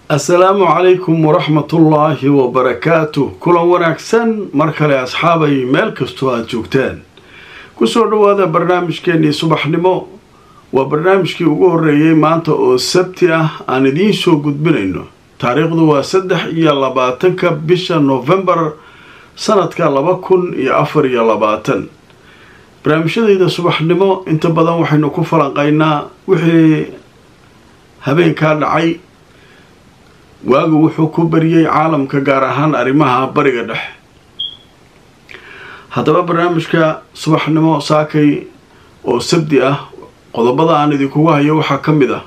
assalaamu calaykum waraxmatullaahi wabarakaatu kulan wanaagsan mar kale asxaabay meel kastoo aada joogtaan kusoo dhowaada barnaamijkeenii subaxnimo waa barnaamijkii ugu horreeyey maanta oo sabti ah aan idiin soo gudbinayno taariikhdu waa saddex iyo labaatanka bisha noofembar sanadka laba kun iyo afar iyo labaatan barnaamijyadayda subaxnimo inta badan waxaynu ku falanqaynaa wixii habeenkaa dhacay waagu wuxuu ku bariyey caalamka gaar ahaan arrimaha bariga dhexe haddaba barnaamijka subaxnimo saakay oo sabdi ah qodobada aan idinkugu hayo waxaa ka mid ah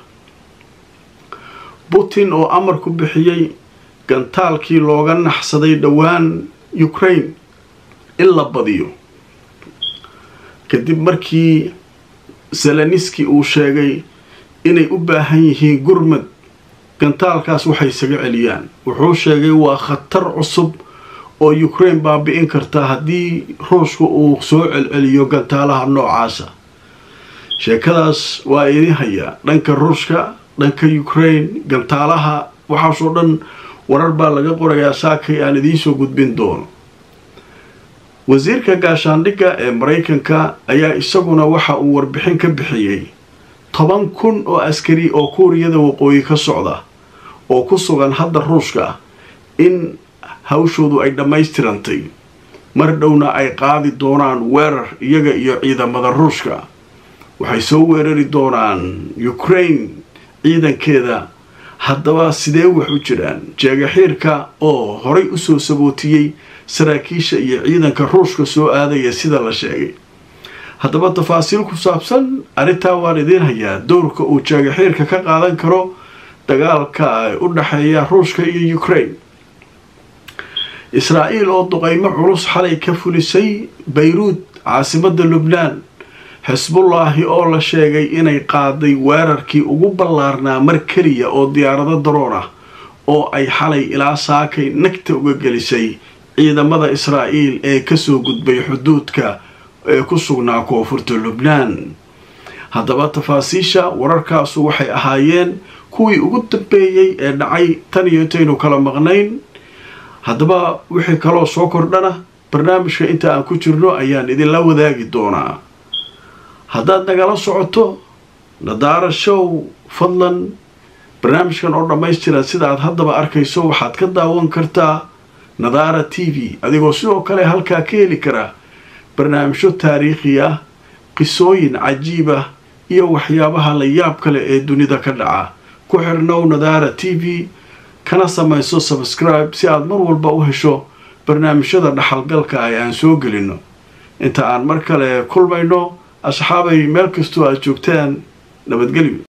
putin oo amar ku bixiyey gantaalkii looga naxsaday dhowaan ukraine in la badiyo kadib markii zeleniski uu sheegay inay u baahan yihiin gurmad gantaalkaas waxay isaga celiyaan wuxuu sheegay waa khatar cusub oo ukraine baabi-in karta haddii ruushka uu soo celceliyo gantaalaha noocaasa sheekadaas waa idin hayaa dhanka ruushka dhanka ukraine gantaalaha waxaasoo dhan warar baa laga qorayaa saakay aan idiinsoo gudbin doono wasiirka gaashaandhigga ee maraykanka ayaa isaguna waxa uu warbixin ka bixiyey toban kun oo askari oo kuuriyada waqooyi ka socda oo ku sugan hadda ruushka in hawshoodu ay dhammaystirantay mar dhowna ay qaadi doonaan weerar iyaga iyo ciidamada ruushka waxay soo weerari doonaan ukraine ciidankeeda haddaba sidee wax u jiraan jeegaxiirka oo horay usoo sabootiyey saraakiisha iyo ciidanka ruushka soo aadaya sida la sheegay haddaba tafaasiil ku saabsan arrintaa waan idiin hayaa dowrka uu jeegaxiirka ka qaadan karo dagaalka u dhexeeya ruushka iyo ukraine israa'iil oo duqeymo culus xalay ka fulisay bayruud caasimadda lubnaan xisbullaahi oo la sheegay inay qaaday weerarkii ugu ballaarnaa mar keliya oo diyaarado daroon ah oo ay xalay ilaa saakay nagta uga gelisay ciidamada israa'iil ee kasoo gudbay xuduudka ee ku sugnaa koonfurta lubnaan haddaba tafaasiisha wararkaasu waxay ahaayeen kuwii ugu dambeeyey ee dhacay tan iyo intaynu kala maqnayn haddaba wixii kaloo soo kordhana barnaamijka inta aan ku jirno ayaan idinla wadaagi doonaa haddaad nagala socoto nadaara show fadlan barnaamijkan oo dhammaystiran sida aad haddaba arkayso waxaad ka daawan kartaa nadaara t v adigoo sidoo kale halkaa ka heli kara barnaamijyo taariikhi ah qisooyin cajiib ah iyo waxyaabaha la yaab kale ee dunida ka dhaca ku xirnow nadaara t v kana samayso sabscribe si aad mar walba u hesho barnaamijyada dhaxalgalka ah ee aan soo gelino inta aan mar kale kulmayno asxaabay meel kastoo aad joogtaan nabadgelyo